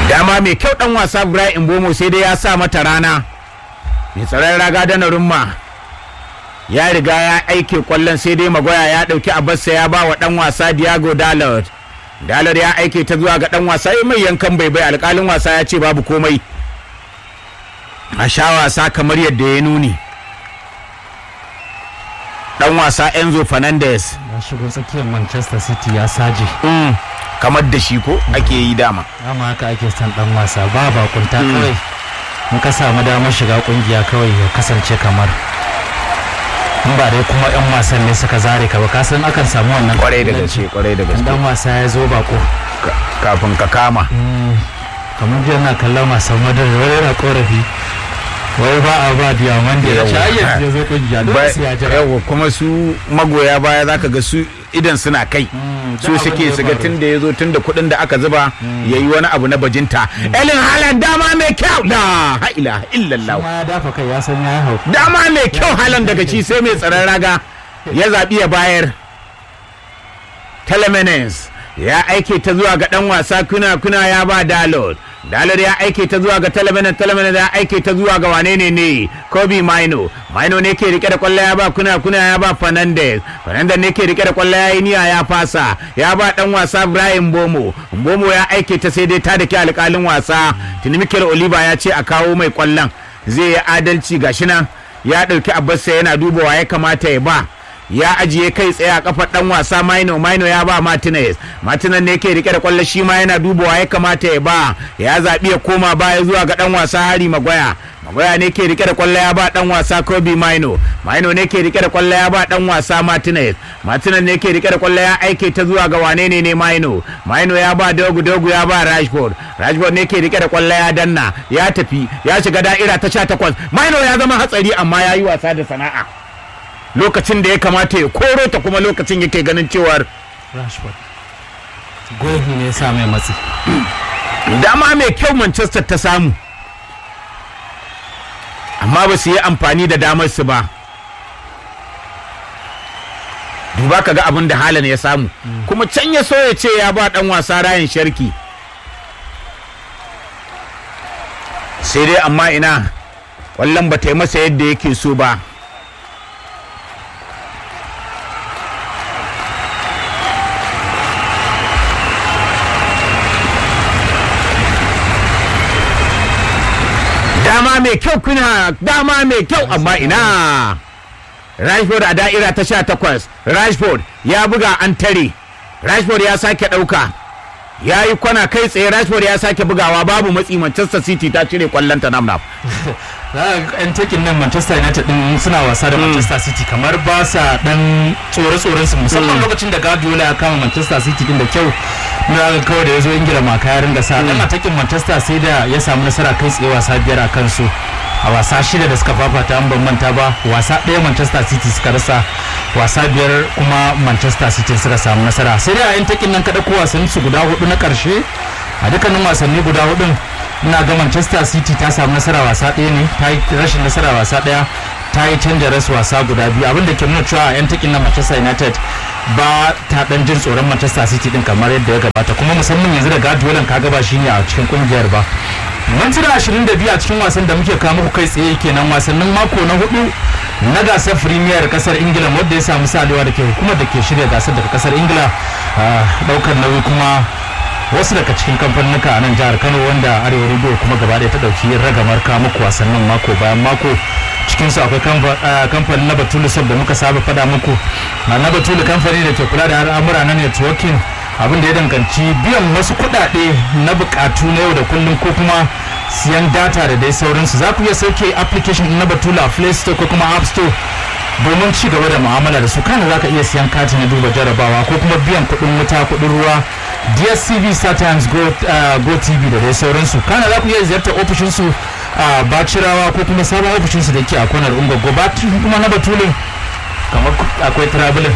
dama mai kyau dan wasa Ibrahim Bomo sai dai ya sa mata rana mai tsaron raga da rumma ya riga ya aike kwallon sai dai magoya ya dauki abarsa ya ba wa dan wasa Diago Dalot Dalot ya aike ta zuwa ga dan wasa ya mai yankan bai bai alkalin wasa ya ce babu komai a sha wasa kamar yadda ya nuni dan wasa Enzo Fernandez ya shigo tsakiyar manchester city ya saje mm. kamar da shi ko ake yi dama dama haka ake son dan wasa ba bakunta kawai in ka samu damar shiga kungiya kawai ya kasance kamar in ba dai kuma yan wasan ne suka zare ka ba ka san akan samu wannan kwarai da kabilanci. gaske kwarai da in gaske dan wasa ya zo bako Ka- kafin ka kama kamar jiya na kallon wasan madar wani yana korafi wai ba a ba diamond da ya Yawwa. sha ya zo kungiya dole Ba- sai ya jira yawa kuma su magoya baya zaka ga su idan suna kai su duk abin da suke ya su ga faru. tun da ya zo tun da kuɗin da aka zuba ya yi wani abu na bajinta elin halan dama mai kyau la ha ilaha illallah kuma ya dafa kai ya san ya hau dama mai kyau halan daga ci sai mai tsaron raga ya zaɓi ya bayar telemenes ya aike ta zuwa ga ɗan wasa kuna kuna ya ba dalot dalot ya aike ta zuwa ga telemenes telemenes ya aike ta zuwa ga wane ne ne kobe maino maino ne ke rike da kwallo ya ba kuna kuna ya ba fernandez fernandez ne ke rike da kwallo ya yi niyya ya fasa ya ba ɗan wasa brian bomo bomo ya aike ta sai dai ta da ke alƙalin wasa tuni mikel oliver ya ce a kawo mai kwallon zai yi adalci gashi nan ya ɗauki abarsa yana dubawa ya kamata ya ba ya ajiye kai tsaye a kafar dan wasa Maino Maino ya ba Martinez Martinez ne yake rike da kwallo shi ma yana dubawa ya kamata ya ba ya zabi ya koma baya zuwa ga dan wasa Hari Magoya Magoya ne ke rike da kwallo ya ba dan wasa Kobe Maino Maino ne ke rike da kwallo ya ba dan wasa Martinez Martinez ne ke rike da kwallo ya aike ta zuwa ga wane ne ne Maino Maino ya ba Dogu Dogu ya ba Rashford Rashford ne ke rike da kwallo ya danna ya tafi ya shiga da'ira ta 18 Maino ya zama hatsari amma ya yi wasa da sana'a lokacin da ya kamata ya koro ta kuma lokacin yake ganin cewar rashford goyi ne ya sa mai matsi dama mai kyau manchester ta samu amma ba su yi amfani da damar su ba duba ka ga abin da halan ya samu kuma can ya so ya ce ya ba dan wasa rayan sharki sai dai amma ina kwallon ba ta yi masa yadda yake so ba dama mai kyau kuna dama mai kyau amma ina Rashford a da'ira ta sha takwas Rashford ya buga an tare Rashford ya sake ɗauka ya yi kwana kai tsaye Rashford ya sake bugawa babu matsi Manchester City ta cire kwallon ta namnaf za a ga yan takin nan manchester united din suna wasa da manchester city kamar ba sa dan tsore-tsoren su musamman lokacin da guardiola ya kama manchester city din da kyau na ga kawai da ya zo ingila maka ya ringa sa dan atakin manchester sai da ya samu nasara kai tsaye wasa biyar a kansu a wasa shida da suka fafata an ban manta ba wasa ɗaya manchester city suka rasa wasa biyar kuma manchester city suka samu nasara sai dai a yan takin nan kada ko wasanni su guda hudu na karshe a dukkanin wasanni guda hudun ina ga manchester city ta samu nasara wasa ɗaya ne ta yi rashin nasara wasa ɗaya ta yi canja ras wasa guda biyu abinda ke nuna cewa a 'yan takin na manchester united ba ta dan jin tsoron manchester city din kamar yadda ya gabata kuma musamman yanzu da guardiola ka gaba shi ne a cikin kungiyar ba mintuna 22 a cikin wasan da muke kawo muku kai tsaye kenan wasannin mako na hudu na gasar premier kasar ingila wadda ya samu salewa da ke hukumar da ke shirya gasar daga kasar ingila daukar nauyi kuma wasu daga cikin kamfanuka a nan jihar kano wanda arewa radio kuma gaba ɗaya ta ɗauki ragamar kawo muku wasannin mako bayan mako cikin su akwai kamfanin na batulu sab da muka saba faɗa muku na batulu kamfani da ke kula da al'amura na networking abin da ya danganci biyan wasu kuɗaɗe na buƙatu na yau da kullum ko kuma siyan data da dai sauransu za ku iya sauke application na batulu a play store ko kuma app store domin ci gaba da mu'amala da su kana za ka iya siyan kati na duba jarabawa ko kuma biyan kuɗin wuta kuɗin ruwa dstv startimes go, uh, go tv da dai sauransu kana za ku iya ziyartar ofishinsu a bacirawa ko kuma sabon ofishinsu da ke a kwanar ungogo ba kuma na batulin kamar akwai travelin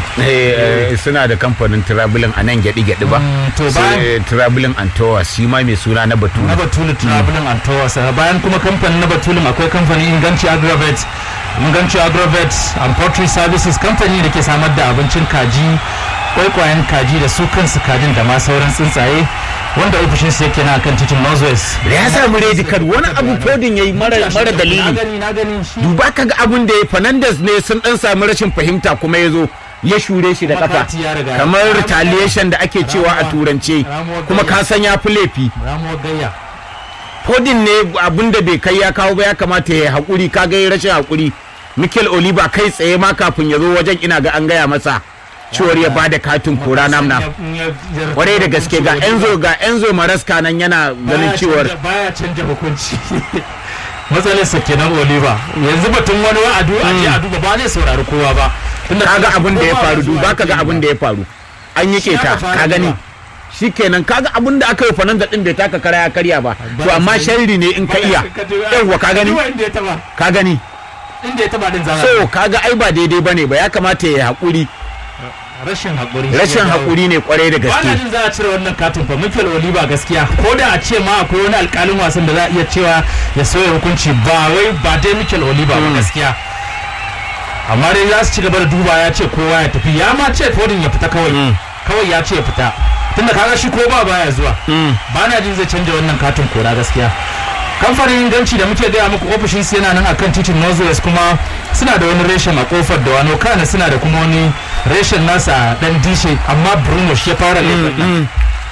suna da kamfanin travelin a nan gyaɗi-gyaɗi ba to bayan travelin antowa shi ma mai suna na batulu na batulu travelin antowas bayan kuma kamfanin na batulin akwai kamfanin inganci agravet inganci agrovet and poultry services kamfani da ke samar da abincin kaji kwaikwayen kaji da su kansu kajin da ma sauran tsuntsaye wanda ofishinsa yake na kan titin northwest da ya samu redi card wani abu fodin yayi mara mara na dalili gani na gani shi duba ka ga abun da ya Fernandes ne sun dan samu rashin fahimta kuma ya zo ya shure shi da kafa Makati ya riga. kamar retaliation da ake cewa a Ramuwa. turance Ramuwar kuma gayya. ka san ya fi laifi ramuwar gayya Fodin ne abun da bai kai ya kawo ba ya kamata ya haƙuri ka ga ya rashin haƙuri Mikel Oliva kai tsaye ma kafin ya zo wajen ina ga an gaya masa cewar ya bada katin kora namna kwarai da gaske ga Enzo ga Enzo Maraska nan yana ganin cewar baya canja hukunci matsalarsa kenan oliver yanzu batun wani wa'adu a je a duba ba zai saurari kowa ba tunda kaga abin da ya kowa ba faru zuwa duba kaga yake abin da ya faru an yi Shi keta aka fara ka gani zuwa. shikenan kaga abin da aka yi fanan da din bai taka kara ya karya ba to Ba amma sai- sharri ne in ka ba- iya ka duba- yawwa ka gani duba inda ya taba ka gani inda ya taba din zama so kaga ai ba daidai bane ba ya kamata ya haƙuri rashin hakuri rashin haƙuri ne kwarai da ba na gaske jin za a cire wannan katin fa Mikel Oliver gaskiya ko da a ce ma akwai wani alƙalin wasan da za a iya cewa ya sauya hukunci ba wai ba dai Mikel Oliver ba gaskiya amma dai za su ci gaba da duba ya ce kowa ya tafi ya ma ce Foden ya fita kawai kawai ya ce ya fita tunda kaga shi ko ba baya zuwa ba na jin zai canja wannan katin kora gaskiya kamfanin inganci da muke gaya muku ofishin su yana nan akan titin northwest kuma suna da wani reshen a kofar da wano kana suna da kuma wani reshen nasa dan dishe amma bruno shi ya fara laifin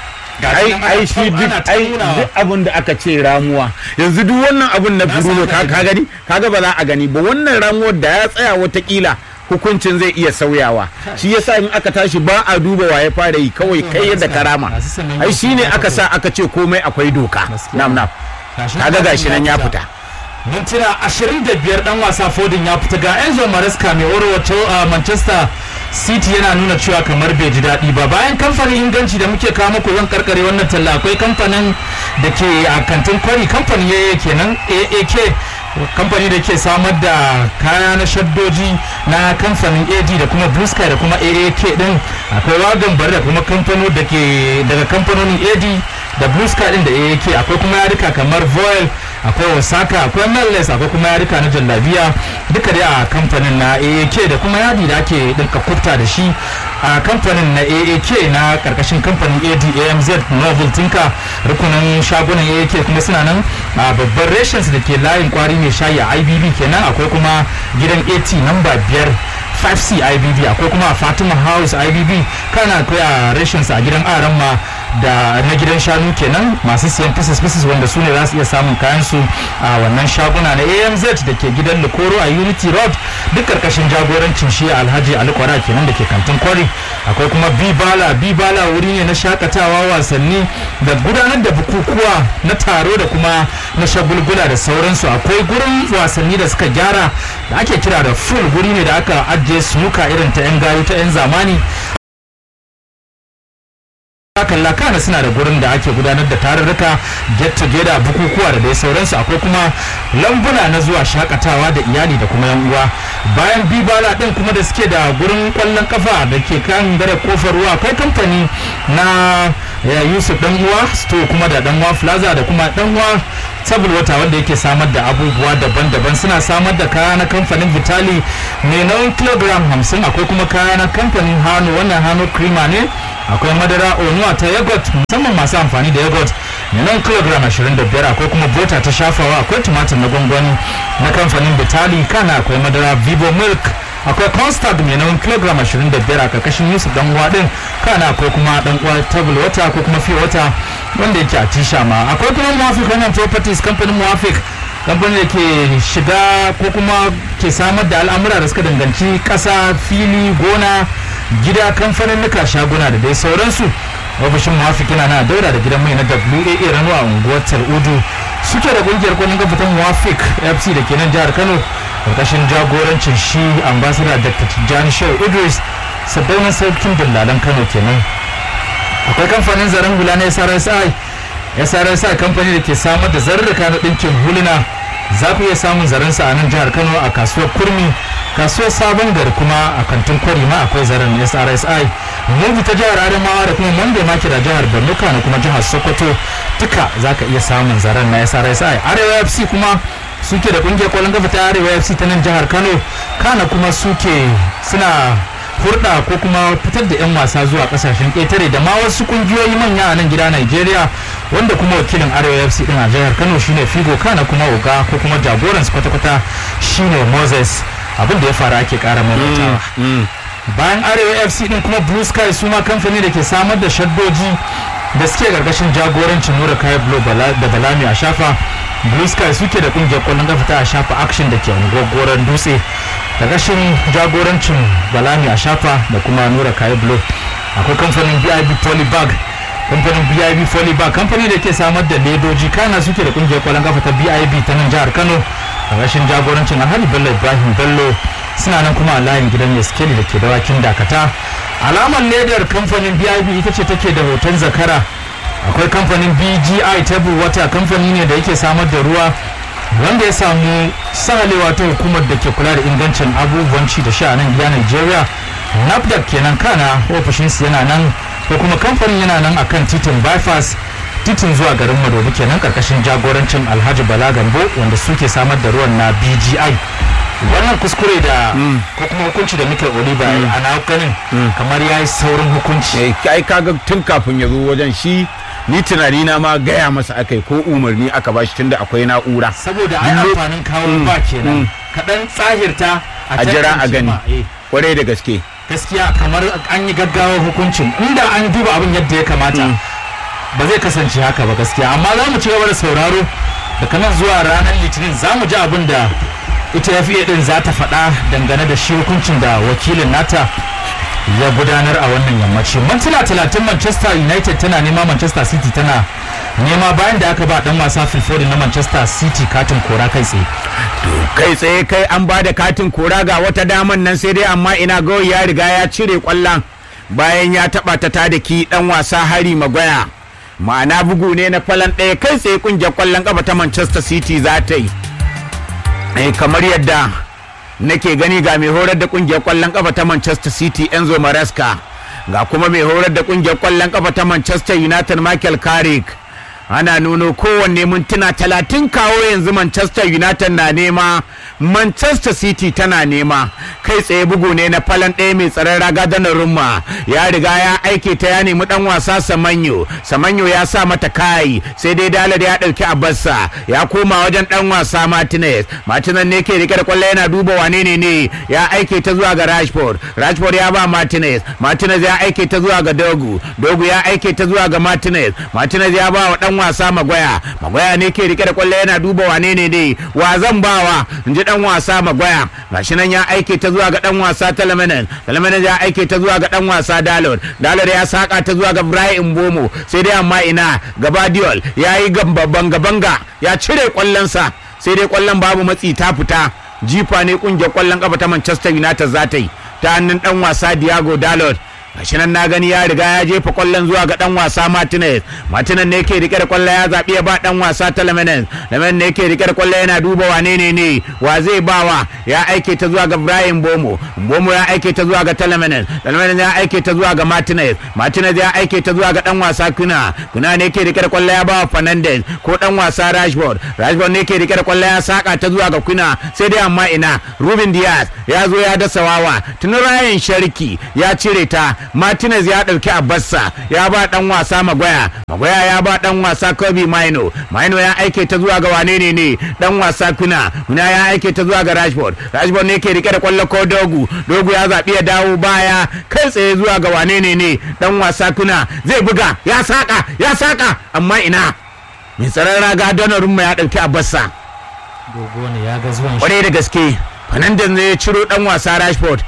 ai ai shi duk ai duk abin da aka ce ramuwa yanzu duk wannan abun na Bruno ka ka gani kaga ba za a gani ba wannan ramuwar da ya tsaya watakila hukuncin zai iya sauyawa shi yasa in aka tashi ba a duba wa ya fara yi kawai kai yadda karama ai shine aka sa aka ce komai akwai doka nam nam kaga gashi nan ya fita mintuna 25 dan wasa Foden ya fita ga Enzo Maresca mai orowato a Manchester City yana nuna cewa kamar bai ji daɗi ba bayan kamfanin inganci da muke kawo muku zan karkare wannan talla akwai kamfanin da ke a kantin kwari kamfanin yaya kenan AAK kamfani da ke samar da kaya na shaddoji na kamfanin AD da kuma Blue Sky da kuma AAK din akwai wagon bari da kuma kamfano da ke daga kamfanonin AD da Blue Sky din da AAK akwai kuma yarika kamar Voil akwai Osaka akwai Mellis akwai kuma yarika na jallabiya duka dai a kamfanin na AAK da kuma yadi da ake dinka kufta da shi a kamfanin na AAK na karkashin kamfanin AD AMZ Novel Tinka rukunin shagunan AAK kuma suna nan a babban reshen da ke layin kwari mai shayi a IBB kenan akwai kuma gidan AT namba biyar 5C IBB akwai kuma a Fatima House IBB kana akwai a reshen a gidan Aramma da na gidan shanu kenan masu siyan pieces pieces wanda su ne za su iya samun kayan su a wannan shaguna na AMZ da ke gidan Lokoro a Unity Road duk karkashin jagorancin shi Alhaji Ali Kwara kenan da ke kantin kwari akwai kuma Bibala Bibala wuri ne na shakatawa wasanni da gudanar da bukukuwa na taro da kuma na shagulgula da sauransu akwai gurin wasanni da suka gyara da ake kira da full guri ne da aka ajiye sunuka irin ta 'yan gayu ta 'yan zamani kalla kana suna da gurin da ake gudanar da tarurruka get together bukukuwa da dai sauransu akwai kuma lambuna na zuwa shakatawa da iyali da kuma yan uwa bayan bibala din kuma da suke da gurin kwallon kafa da ke kan dare kofar ruwa akwai kamfani na yusuf dan uwa store kuma da dan uwa plaza da kuma dan uwa table wata wanda yake samar da abubuwa daban-daban suna samar da kaya na kamfanin vitali mai nauyin kilogram 50 akwai kuma kaya na kamfanin hannu wannan hannu krima ne akwai madara onuwa ta yogurt musamman masu amfani da yogurt mai nan kilogram 25 akwai kuma bota ta shafawa akwai tumatir na gwangwani na kamfanin vitali kana akwai madara vivo milk akwai constant mai nauyin kilogram 25 a karkashin yusuf dan uwa din kana akwai kuma dan uwa table water ko kuma fi water wanda yake a tisha ma akwai kuma muwafik wannan properties kamfanin muwafik kamfanin da ke shiga ko kuma ke samar da al'amura da suka danganci ƙasa fili gona gida kamfanin nuka shaguna da dai sauransu ofishin muwafik yana na daura da gidan mai na WAA Rano a unguwar Udu suke da kungiyar kwallon kafa ta muwafik FC da ke nan jihar Kano karkashin jagorancin shi ambassador Dr. Tijjani Shehu Idris sabbin sarkin dillalan Kano kenan akwai kamfanin zaren hula na SRSI SRSI kamfani da ke samar da zarurruka na ɗinkin huluna za ku iya samun zaren sa a nan jihar Kano a kasuwar Kurmi kasuwar Sabon Gari kuma a kantin Kwari ma akwai zaren SRSI Mubi ta jihar Adamawa da kuma Monday Market a jihar Borno da kuma jihar Sokoto duka za ka iya samun zaren na SRSI Arewa FC kuma suke da kungiyar kwallon kafa ta Arewa FC ta nan jihar Kano kana kuma suke suna hurɗa ko kuma fitar da 'yan wasa zuwa kasashen ƙetare da ma wasu ƙungiyoyi manya a nan gida Najeriya wanda kuma wakilin Arewa FC din a jihar Kano shine Figo Kana kuma Oga ko kuma jagoran su kwata-kwata shine Moses abin da ya faru ake ƙara maimaitawa. Bayan Arewa FC din kuma Blue Sky su ma kamfani da ke samar da shaddoji da suke gargashin jagorancin Nura Kaya Blo da Balami a shafa Blue Sky suke da kungiyar kwallon kafa ta a shafa action da ke unguwar dutse gargashin jagorancin Balami a shafa da kuma Nura Kaya Blo akwai kamfanin BIB Polybag kamfanin BIB Polybag kamfani da ke samar da ledoji kana suke da kungiyar kwallon kafa ta BIB ta nan jihar Kano gargashin jagorancin Alhaji Bello Ibrahim Bello suna nan kuma a layin gidan Yaskeli da ke dawakin dakata alamar ledar kamfanin bib ita ce take da hoton zakara akwai kamfanin bgi table water kamfani ne da yake samar da ruwa wanda ya samu sahalewa ta hukumar da ke kula da ingancin abubuwan ci da sha a nan gida nigeria nafdac kenan kana ofishinsu yana nan ko kuma kamfanin yana nan akan titin bypass titin zuwa garin madobi kenan karkashin jagorancin alhaji bala gambo wanda suke samar da ruwan na bgi wannan kuskure da ko kuma hukunci da muke oliba a na ganin kamar ya yi saurin hukunci ai kaga tun kafin ya zo wajen shi ni tunani na ma gaya masa akai ko umarni aka bashi tunda akwai na'ura saboda ai amfanin kawo ba kenan kaɗan tsahirta a jira a gani kwarai da gaske gaskiya kamar an yi gaggawa hukuncin inda an duba abin yadda ya kamata ba zai kasance haka ba gaskiya amma za mu ci gaba da sauraro daga nan zuwa ranar litinin za mu ji abin da ita FA din za ta faɗa dangane da shi hukuncin da wakilin nata ya gudanar a wannan yammaci mintuna talatin manchester united tana nema manchester city tana nema bayan da aka ba dan wasa filfodi na manchester city katin kora kai tsaye kai tsaye kai an ba da katin kora ga wata daman nan sai dai amma ina gawai ya riga ya cire kwallon bayan ya taba ta ta da ki dan wasa hari magwaya ma'ana bugu ne na falan ɗaya kai tsaye kungiyar kwallon kafa ta manchester city za ta yi eh kamar yadda nake gani ga mai horar da kungiyar kwallon kafa ta Manchester City Enzo Maresca ga kuma mai horar da kungiyar kwallon kafa ta Manchester United Michael Carrick ana nuno kowanne mintuna talatin kawo yanzu Manchester United na nema Manchester City tana nema kai tsaye bugu ne na falon ɗaya mai tsaron raga da rumma ya riga ya aike ta ya nemi dan wasa Samanyo Samanyo ya sa mata kai sai dai Dalar ya ɗauki Abassa ya koma wajen dan wasa Martinez Martinez ne ke rike da kwallo yana duba wane ne ne ya aike ta zuwa ga Rashford Rashford ya ba Martinez Martinez ya aike ta zuwa ga Dogu Dogu ya aike ta zuwa ga Martinez Martinez ya ba wa dan wasa Magwaya Magwaya ne ke rike da kwallo yana duba wane ne ne wa zan bawa in ji dan wasa Magwaya gashi nan ya aike ta zuwa ga dan wasa Talamanan Talamanan ya aike ta zuwa ga dan wasa Dalot Dalot ya saka ta zuwa ga Ibrahim Bomo sai dai amma ina Gabadiol ya yi banga banga ya cire kwallonsa sai dai kwallon babu matsi ta fita jifa ne kungiyar kwallon kafa ta Manchester United za ta yi ta hannun dan wasa Diego Dalot gashi nan na gani ya riga ya jefa kwallon zuwa ga dan wasa Martinez Martinez ne yake rike da kwallon ya zabi ya ba dan wasa ta Lemenes Lemenes ne yake rike da kwallon yana duba wane ne ne wa zai bawa ya aike ta zuwa ga Ibrahim Bomo Bomo ya aike ta zuwa ga Telemenes Telemenes ya aike ta zuwa ga Martinez Martinez ya aike ta zuwa ga dan wasa Kuna Kuna ne yake rike da kwallon ya bawa Fernandez ko dan wasa Rashford Rashford ne yake rike da kwallon ya saka ta zuwa ga Kuna sai dai amma ina Ruben Diaz ya zo ya dasa wawa tun Ryan Sharki ya cire ta Martinez ya ɗauki Abassa ya ba ɗan wasa Magwaya Magwaya ya ba ɗan wasa Kobe Maino Maino ya aike ta zuwa ga wane ne ne ɗan wasa Kuna Kuna ya aike ta zuwa ga Rashford Rashford ne ke rike da kwallo ko Dogu Dogu ya zaɓi ya dawo baya kai tsaye zuwa ga wane ne ne ɗan wasa Kuna zai buga ya saka ya saka amma ina mai tsaron raga Donnarumma ya ɗauki Abassa dogo ne ya ga zuwan shi kwarai da gaske Fernandez ne ya ciro ɗan wasa Rashford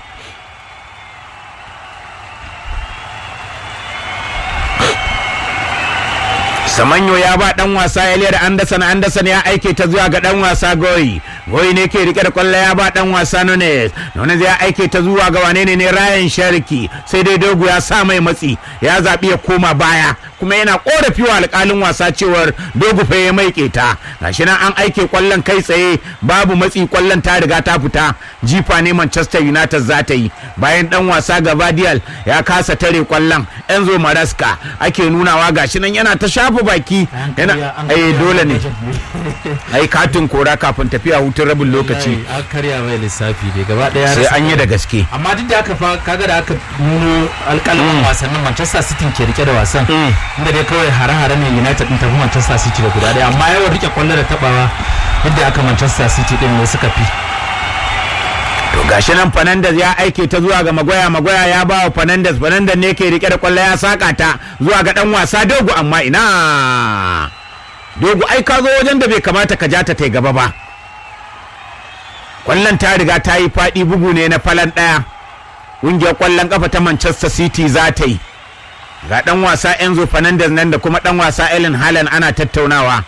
samanyo ya ba dan wasa eliyar anderson anderson ya aike ta zuwa ga dan wasa goyi goyi ne ke rike da kwallo ya ba dan wasa nunes nunes ya aike ta zuwa ga wane ne ryan shariki sai dai dogo ya sa mai matsi ya zaɓi ya koma baya kuma yana korafi wa alƙalin wasa cewar dogu fa ya mai keta gashi nan an aike kwallon kai tsaye babu matsi kwallon ta riga ta fita jifa ne Manchester United za ta yi bayan dan wasa Gabadial ya kasa tare kwallon Enzo Maraska ake nunawa gashi nan yana ta shafa baki yana eh dole ne ai katin kora kafin tafiya hutun rabin lokaci an karya mai lissafi ne gaba daya sai an yi da gaske amma duk da haka fa kaga da aka nuno alƙalin wasannin Manchester City ke rike da wasan inda dai kawai hare-hare ne United din tafi Manchester City da guda daya amma yawan rike kwallo da tabawa yadda aka Manchester City din ne suka fi to gashi nan Fernandes ya aike ta zuwa ga Magoya Magoya ya ba wa Fernandes Fernandes ne ke rike da kwallo ya saka ta zuwa ga dan wasa Dogo amma ina Dogo ai ka zo wajen da bai kamata ka ja ta tai gaba ba kwallon ta riga ta yi faɗi bugu ne na falan ɗaya ƙungiyar kwallon ƙafa ta Manchester City za ta yi ga ɗan wasa Enzo Fernandez nan da kuma ɗan wasa Ellen Haaland ana tattaunawa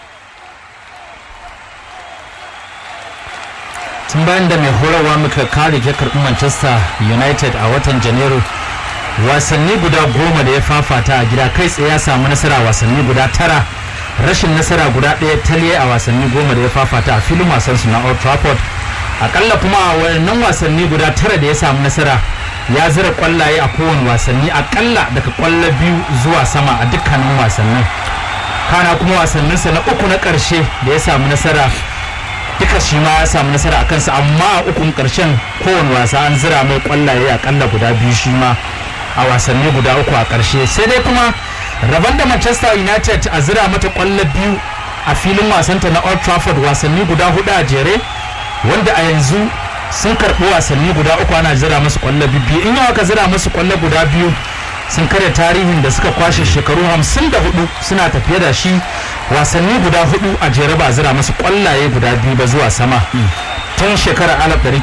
tun bayan da mai horarwa muka kare ya karɓi Manchester United a watan Janairu wasanni guda goma da ya fafata a gida kai tsaye ya samu nasara wasanni guda tara rashin nasara guda ɗaya taliye a wasanni goma da ya fafata a filin wasansu na Old Trafford akalla kuma a wannan wasanni guda tara da ya samu nasara ya zira kwallaye a kowane wasanni akalla daga kwallo biyu zuwa sama a dukkanin wasannin kana kuma wasanninsa na uku na ƙarshe da ya samu nasara duka shi ma ya samu nasara a kansa amma a ukun ƙarshen kowane wasa an zira mai kwallaye akalla guda biyu shi ma a wasanni guda uku a ƙarshe sai dai kuma rabon da manchester united a zira mata kwallo biyu a filin wasanta na old trafford wasanni guda hudu a jere wanda a yanzu sun karɓi wasanni guda uku ana zira musu kwallo biyu in yawa ka zira musu kwallo guda biyu sun karya tarihin da suka kwashe shekaru hamsin da hudu suna tafiye da shi wasanni guda hudu a jere ba zira musu kwallaye guda biyu ba zuwa sama tun shekarar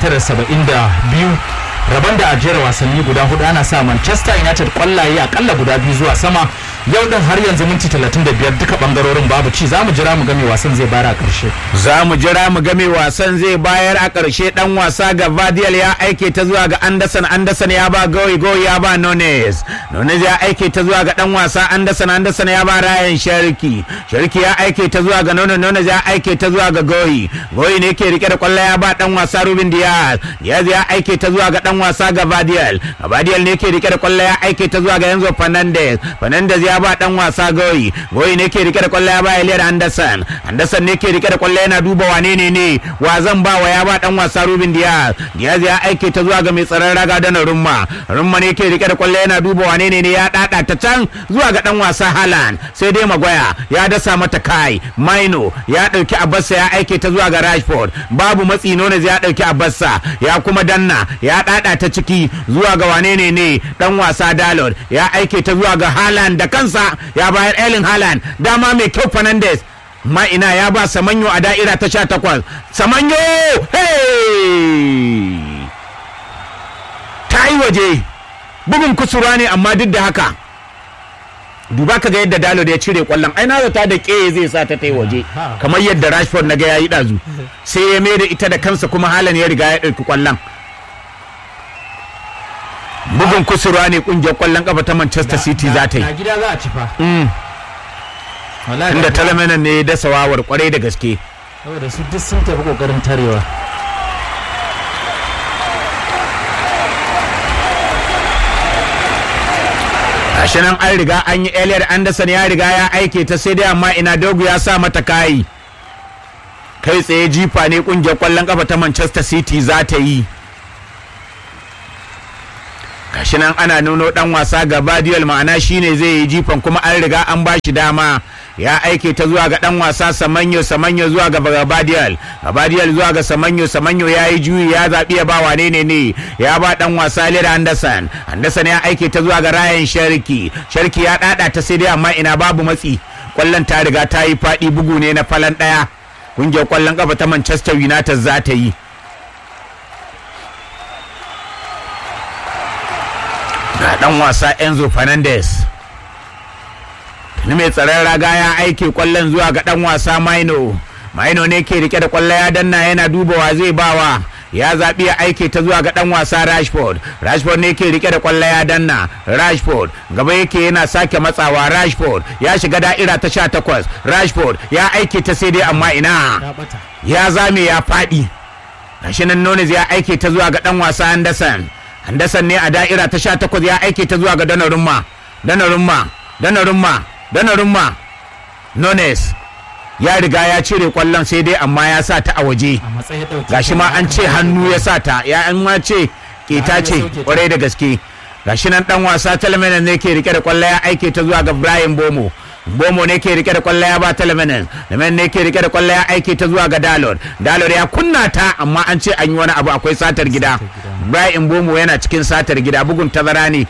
1972 rabon da ajiyar wasanni guda hudu ana sa manchester united kwallaye akalla guda biyu zuwa sama yau din har yanzu minti 35 duka bangarorin babu ci za mu jira mu game wasan zai bayar a karshe za mu jira mu game wasan zai bayar a karshe dan wasa ga Vadial ya aike ta zuwa ga Anderson Anderson ya ba Goyi Goyi ya ba Nones Nones ya aike ta zuwa ga dan wasa Anderson Anderson ya ba Ryan Sharki Sharki ya aike ta zuwa ga Nones Nones ya aike ta zuwa ga Goyi Goyi ne ke rike da kwallo ya ba dan wasa Ruben Diaz Diaz ya aike ta zuwa ga dan wasa ga Vadial Vadial ne ke rike da kwallo ya aike ta zuwa ga Enzo Fernandez Fernandez ya ba dan wasa Goyi Goyi ne ke rike da kwallo ya ba Elliot Anderson Anderson ne ke rike da kwallo yana duba wane ne ne wa zan ba wa ya ba dan wasa Ruben Diaz Diaz ya aike ta zuwa ga mai tsaron raga da Rumma Rumma ne ke rike da kwallo yana duba wane ne ne ya dada ta can zuwa ga dan wasa Haaland sai dai Magoya ya dasa mata kai Maino ya dauki Abassa ya aike ta zuwa ga Rashford babu matsi Nunez ya dauki Abassa ya kuma danna ya dada ta ciki zuwa ga wane ne ne dan wasa Dalot ya aike ta zuwa ga Haaland da kansa ya bayar Erling Haaland dama mai kyau Fernandes ma ina ya ba Samanyo a da'ira ta sha takwas Samanyo hey ta yi waje bugun kusurwa ne amma duk da haka duba ka ga yadda Dalo da ya cire kwallon ai na zata da ke zai sa ta ta yi waje kamar yadda Rashford na ga yayi dazu sai ya mai da ita da kansa kuma halan ya riga ya ɗauki kwallon bugun kusurwa ne kungiyar kwallon kafa ta Manchester City za ta yi na gida za a ci fa Wallahi inda na gida- talamanan ne ya dasa wawar kwarai da gaske saboda su duk sun tafi kokarin tarewa gashi nan an riga an yi Elliot Anderson ya riga ya aike ta sai dai amma ina dogu ya sa mata kayi kai tsaye jifa ne kungiyar kwallon kafa ta Manchester City za ta yi gashi nan ana nuno dan wasa ga Badiol ma'ana shine zai yi jifan kuma an riga an ba shi dama ya aike ta zuwa ga dan wasa Samanyo Samanyo zuwa ga Gabadiol Gabadiol zuwa ga Samanyo Samanyo ya yi juyi ya zaɓi ya ba wane ne ne ya ba dan wasa Lira Anderson Anderson ya aike ta zuwa ga Ryan Sharki Sharki ya dada ta sai dai amma ina babu matsi kwallon ta riga ta yi faɗi bugu ne na falan ɗaya kungiyar kwallon kafa ta Manchester United za ta yi ga dan wasa Enzo Fernandez ni mai tsaron raga ya aike kwallon zuwa ga dan wasa Maino Maino ne ke rike da kwallo ya danna yana dubawa zai bawa ya zaɓi ya aike ta zuwa ga ɗan wasa Rashford Rashford ne yake rike da kwallo ya danna Rashford gaba yake yana sake matsawa Rashford ya shiga da'ira ta sha takwas Rashford ya aike ta sai dai amma ina ya bata ya zame ya faɗi gashi nan Nunes ya aike ta zuwa ga ɗan wasa Anderson Anderson ne a da'ira ta sha takwas ya aike ta zuwa ga Donnarumma Donnarumma Donnarumma Donnarumma Nunes ya riga ya cire kwallon sai dai amma ya sa ta a waje a matsayin ɗauki gashi ma an ce hannu ya sa ta ya an ma ce keta Ya ce sauke ta. kwarai da gaske gashi nan dan wasa talmenan ne ke rike da kwallo ya aike ta zuwa ga Brian Bomo Bomo ne ke rike da kwallo ya ba talmenan Talmenan ne ke rike da kwallo ya aike ta zuwa ga Dalot Dalot ya kunna ta amma an ce an yi wani abu akwai satar gida Brian Bomo yana cikin satar gida bugun tazara ne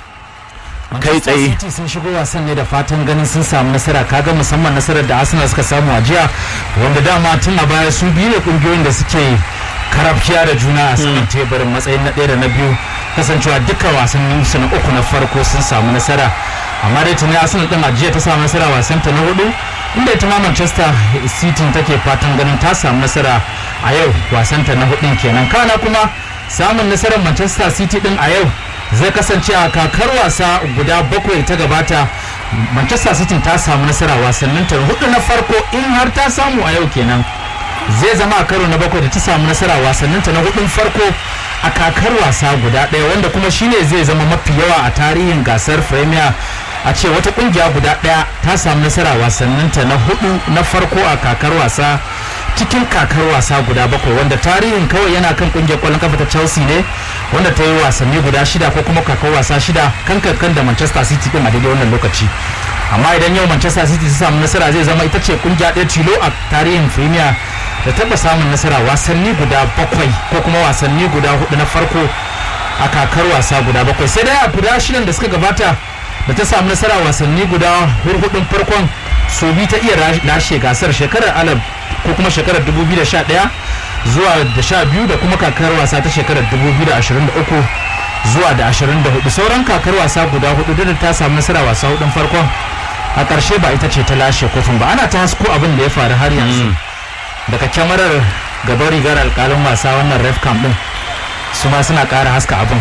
kai tsaye. Manchester City sun shigo wasan ne da fatan ganin sun samu nasara kaga musamman nasarar da Arsenal suka samu a jiya wanda dama tun a baya su biyu ne kungiyoyin da suke karafkiya da juna a saman teburin matsayin na ɗaya da na biyu kasancewa dukkan wasannin su na uku na farko sun samu nasara amma dai tuni Arsenal din a jiya ta samu nasara wasan ta na hudu inda ita ma Manchester City take fatan ganin ta samu nasara a yau wasan ta na hudun kenan kana kuma samun nasarar Manchester City din a yau zai kasance a kakar wasa guda bakwai ta gabata manchester city ta samu nasara wasannin ta hudu na farko in har ta samu a yau kenan zai zama a karo na bakwai da ta samu nasara wasannin ta na hudun farko a kakar wasa guda ɗaya wanda kuma shine zai zama mafi yawa a tarihin gasar premier a ce wata kungiya guda ɗaya ta samu nasara wasannin ta na hudu na farko a kakar wasa cikin kakar wasa guda bakwai wanda tarihin kawai yana kan kungiyar kwallon kafa ta chelsea ne wanda ta yi wasanni guda shida ko kuma kakar wasa shida kan kankan da manchester city din a daidai wannan lokaci amma idan yau manchester city ta samu nasara zai zama ita ce kungiya ɗaya tilo a tarihin premier da taba samun nasara wasanni guda bakwai ko kuma wasanni guda hudu na farko a kakar wasa guda bakwai sai dai a guda shidan da suka gabata da ta samu nasara wasanni guda hurhudun farkon so bi ta iya lashe gasar shekarar alab ko kuma shekarar 2011 zuwa da sha biyu da kuma kakar wasa ta shekarar 2023 zuwa da 24 sauran kakar wasa guda hudu da ta samu nasara wasa hudun farkon a ƙarshe ba ita ce ta lashe kofin ba ana ta hasko abin da ya faru har yanzu daga kyamarar gaban rigar alkalin wasa wannan ref camp din su ma suna ƙara haska abin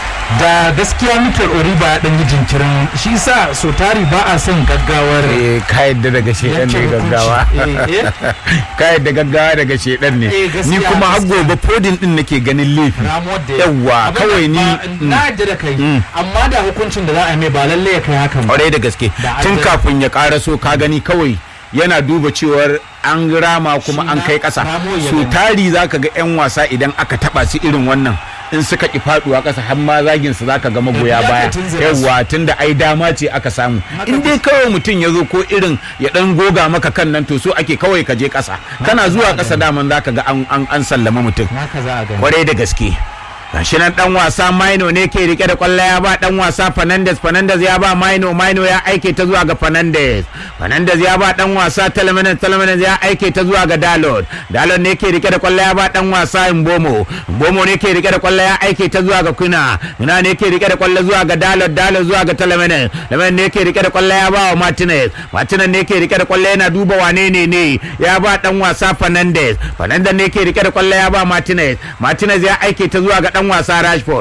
da gaskiya Mikel Oriba ya ɗan yi jinkirin shi sa so tari ba a son gaggawar eh ka yadda daga shedan ne yanke gaggawa hukunci. Eh, eh. ka yadda gaggawa daga shedan ne Eh, gaskiya, ni kuma har gaskiya. gobe podin din nake ganin laifi ramuwar da ya- Yawwa, Abin kawai ni- ba- na yadda da kai amma da hukuncin da za a yi mai ba lalle ya kai hakan ba kwarai da gaske Da tun an- kafin ya karaso ka gani kawai yana duba cewar an rama kuma Shi an na- kai kasa ramo ya so gani. tari zaka ga yan wasa idan aka taba su irin wannan in suka ki faduwa kasa har ma zagin su zaka ga magoya Ya baya ka tunzura su. yawa tunda ai dama ce aka samu Haka in dai kawai mutum ya zo ko irin ya dan goga maka kan nan to so ake kawai ka je kasa kana zuwa kasa daman zaka ga an an an sallama mutum haka za a gani kwarai da gaske gashi nan dan wasa Maino ne ke rike da kwallo ya ba dan wasa Fernandes Fernandes ya ba Maino Maino ya aike ta zuwa ga Fernandes Fernandes ya ba dan wasa Telmenes Telmenes ya aike ta zuwa ga Dalot Dalot ne ke rike da kwallo ya ba dan wasa Mbomo Mbomo ne ke rike da kwallo ya aike ta zuwa ga Kuna Kuna ne ke rike da kwallo zuwa ga Dalot Dalot zuwa ga Telmenes Telmenes ne ke rike da kwallo ya ba wa Martinez Martinez ne ke rike da kwallo yana duba wane ne ne ya ba dan wasa Fernandes Fernandes ne ke rike da kwallo ya ba Martinez Martinez ya aike ta zuwa ga dan wasa Rashford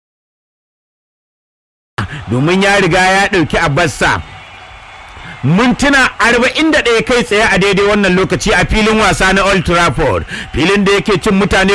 domin ya riga ya ɗauki Abbassa mintuna 41 kai tsaye a daidai wannan lokaci a filin wasa na Old Trafford filin da yake cin mutane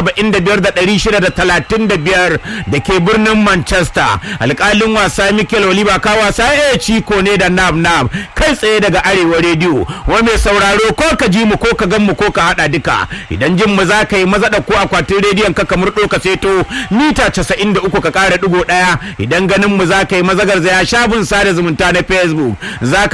75,635 da ke birnin Manchester alkalin wasa Mikel Oliver ka wasa ya ciko ne da nab nab kai tsaye daga arewa rediyo wa mai sauraro ko ka ji mu ko ka gan mu ko ka hada duka idan jin mu za ka yi maza da ko akwatin rediyon ka kamar ka seto mita 93 ka kara digo daya idan ganin mu za ka yi mazagar zaya shafin sada zumunta na Facebook za